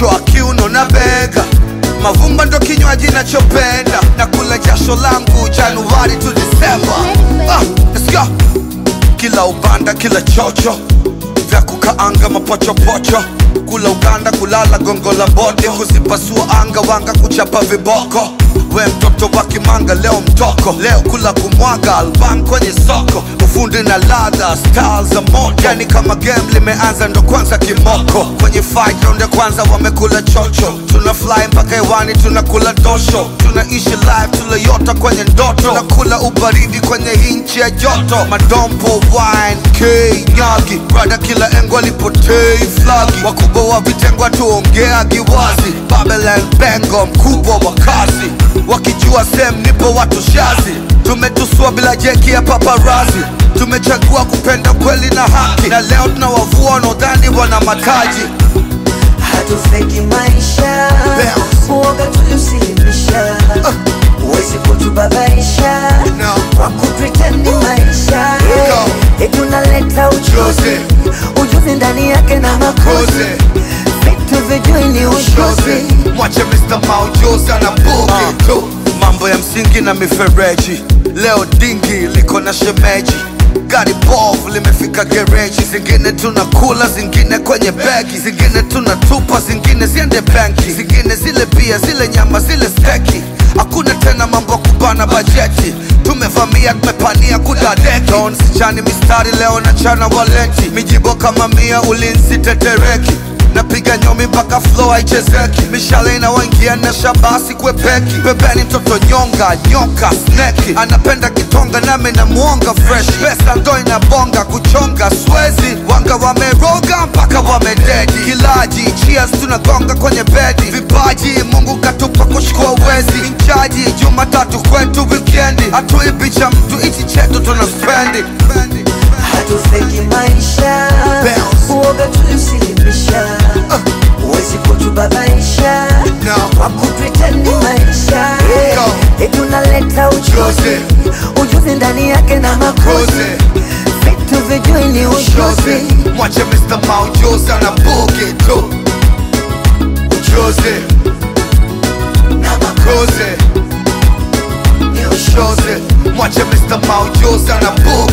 kichwa kiuno na bega mavumba ndo kinywaji nachopenda na kula jasho langu januari tu disemba ah, let's go kila ubanda kila chocho vya kukaanga mapochopocho kula uganda kulala gongo la bote kuzipasua anga wanga kuchapa viboko we mtoto wa kimanga leo mtoko leo kula kumwaga albam kwenye soko ufundi na ladha style za moto yani kama game limeanza ndo kwanza kimoko kwenye fight round ya kwanza wamekula chocho tuna fly mpaka hewani tunakula dosho tunaishi live tulayota kwenye ndoto tunakula ubaridi kwenye hinchi ya joto madompo wine k nyagi brada kila engo alipotei flagi wakubwa wa vitengo tuongeagi wazi babelen bengo mkubwa wa kazi wakijua sem nipo watu shazi tumetusua bila jeki ya paparazi tumechagua kupenda kweli na haki na leo tunawavua wanaodhani wana mataji hatufeki maisha Bounce. uoga tuliusilimisha huwezi kutubabaisha No. kwa kupretendi maisha Go. etunaleta ujuzi Ujuzi. ujuzi ndani yake na makozi Kozi. vitu vijui ni Shozi. ushozi mwache Mr. Maujuzi ana bugi tu mambo ya msingi na mifereji leo dingi liko na shemeji gari bovu limefika gereji zingine tunakula zingine kwenye begi zingine tunatupa zingine ziende benki zingine zile bia zile nyama zile steki hakuna tena mambo ya kubana bajeti tumevamia tumepania kudadeki Don sichani mistari leo na chana waleti mijibo kama mia ulinzi tetereki napiga nyomi mpaka flow haichezeki mishale inawaingia na shabasi kwepeki pembeni mtoto nyonga nyoka sneki anapenda kitonga nami namuonga fresh pesa ndo inabonga kuchonga swezi wanga wameroga mpaka wamededi kilaji cheers tunagonga kwenye bedi vipaji mungu katupa kushukua wezi inchaji jumatatu kwetu wikendi hatuibi cha mtu ichi chetu tuna spendi hatufeki maisha Bounce. uoga tuliusilimisha huwezi kutubabaisha No. kwa kupretendi maisha Go. etunaleta ujuzi Ujuzi. ujuzi ndani yake na makozi Kozi. vitu vijui ni ushozi Ujuzi Mwache Mr. Maujuzi ana bugi tu Ujuzi na makozi Kozi ni ushozi Ujuzi Mwache Mr. Maujuzi ana bugi